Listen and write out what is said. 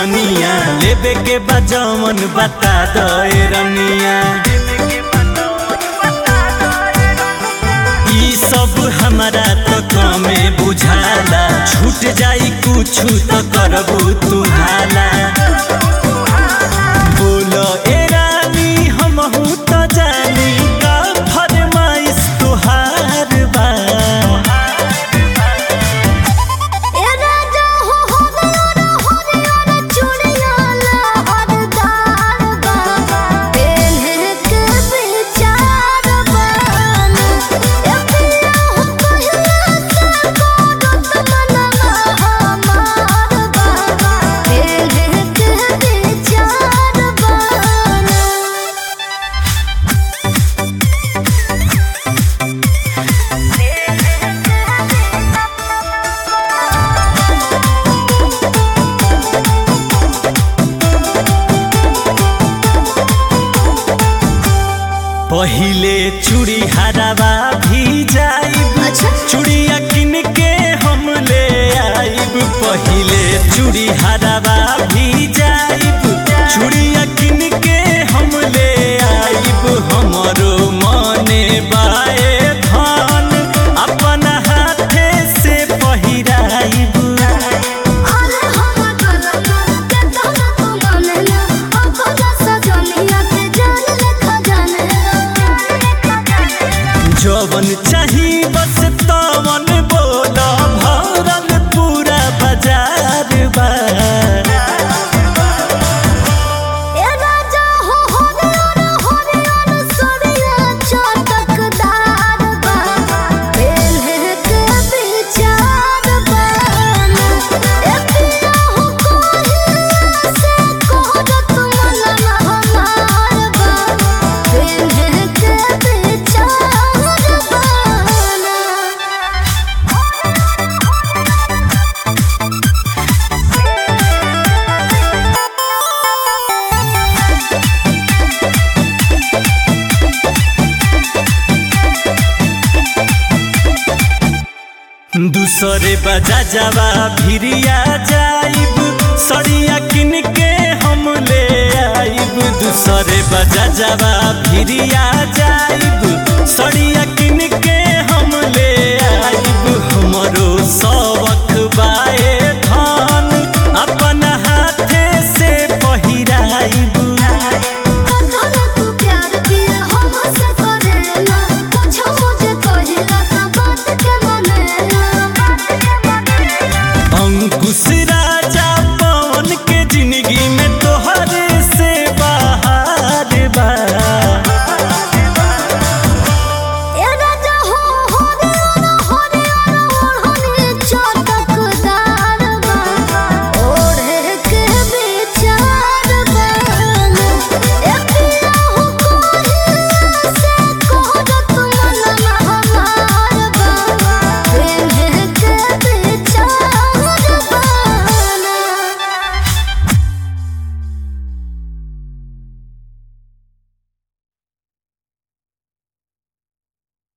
दुकनिया लेबे के बा जवन बता दे रनिया ई सब हमारा तो कमे बुझाला छूट जाई कुछ तो करबू तू हाला बोलो ए रानी हमहू तो जानी का फरमाइश तुहार बा ए राजा हो हरियर हरियर चूड़िया लहरदार बा पेन्हे के विचार बन ए पिया हो कहिया से गोरत मनवा हमार बा पेन्हे के विचार बन पहिले चूड़ी हरावा भी जाइब अच्छा। चूड़िया किन के हम ले आइब पहिले चूड़ी हरावा भी जाइब चूड़िया किन के हम ले आइब हमरो मने बाए धान अपन हाथे से पहिराइब अरे हम गलत के तोला तू मानेला अपन सजनिया के जान लेखा जानेला जवन चाही बस तवन बोल भरल पूरा बाजार बा ए राजा हो हरियर हरियर सरिया चटकदार बा पेन्हे के विचार बन ए पिया हो कहिया से कहत मनवा हमार बा पेन्हे के विचार बन दूसरे बजा जावा भिरिया जाइब सड़िया किन के हम ले आइब दूसरे बजा जावा भिरिया जाइब सड़िया किन के हम ले आइब हमरो सब